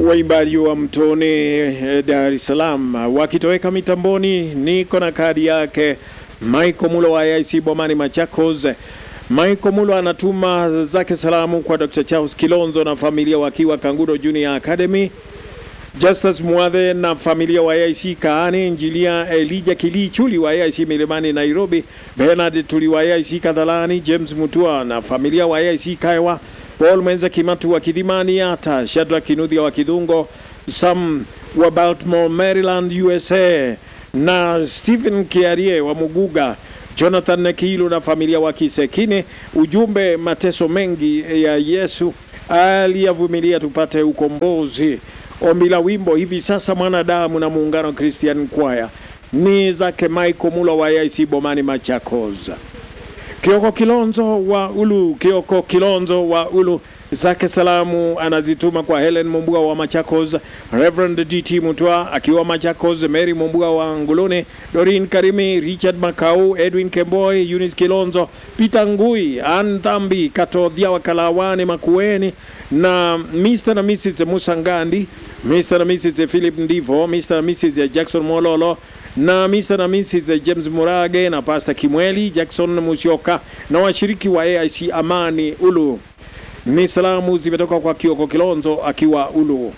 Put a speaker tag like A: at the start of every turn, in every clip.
A: waimbaji wa Mtoni eh, Dar es Salaam wakitoweka mitamboni. Niko na kadi yake Michael Mulo wa IC Bomani Machakos. Michael Mulo anatuma zake salamu kwa Dr. Charles Kilonzo na familia wakiwa Kangudo Junior Academy. Justus Mwadhe na familia wa AIC Kaani, Injilia Elija Kili Chuli wa AIC Milimani Nairobi, Bernard Tuli wa AIC Kadhalani, James Mutua na familia wa AIC Kaiwa, Paul Mwenza Kimatu wa Kidhimani Yata, Shadrack Kinudhia wa Kidungo, Sam wa Baltimore Maryland USA na Stephen Kiarie wa Muguga, Jonathan Nekilu na familia wa Kisekine. Ujumbe, mateso mengi ya Yesu aliyavumilia tupate ukombozi. Ombi la wimbo hivi sasa mwanadamu na muungano Christian Choir ni zake Michael Mulo wa AIC Bomani Machakos. Kioko Kilonzo wa Ulu, Kioko Kilonzo wa Ulu zake salamu anazituma kwa Helen Mumbuga wa Machakos, Reverend DT Mutwa akiwa Machakos, Mary Mumbuga wa Nguluni, Dorin Karimi, Richard Makau, Edwin Kemboy, Eunice Kilonzo, Peter Ngui, Ann Dhambi, Katodhia wa Kalawani Makueni na Mr. na Mrs. Musa Ngandi, Mr. na Mrs. Philip Ndivo, Mr. na Mrs. Jackson Mololo na Mr. na Mrs. James Murage na Pastor Kimweli Jackson Musyoka na washiriki wa AIC Amani Ulu. Ni salamu zimetoka kwa Kioko Kilonzo akiwa Ulu.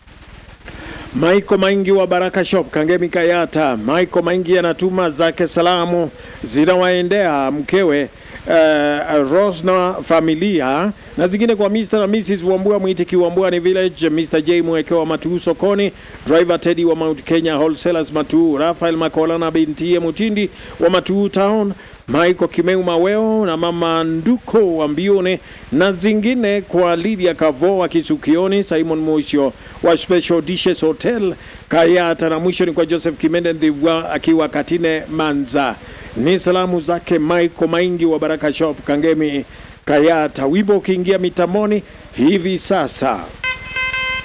A: Maiko Maingi wa Baraka Shop Kangemi Kayata. Maiko Maingi anatuma zake salamu zinawaendea mkewe uh, Rose na familia na zingine kwa Mr. na Mrs. Wambua Mwitiki Wambua ni Village, Mr. J Mwekewa Matuu sokoni, driver Teddy wa Mount Kenya Wholesalers Matuu, Rafael Makola na bintie Mutindi wa Matuu Town, Michael Kimeu Maweo na mama Nduko wa Mbione na zingine kwa Lydia Kavo wa Kisukioni, Simon Musho wa Special Dishes Hotel Kayata, na mwisho ni kwa Joseph Kimende Ndivwa akiwa Katine Manza. Ni salamu zake Michael Maingi wa Baraka Shop Kangemi Kayata. Wimbo ukiingia mitamoni hivi sasa.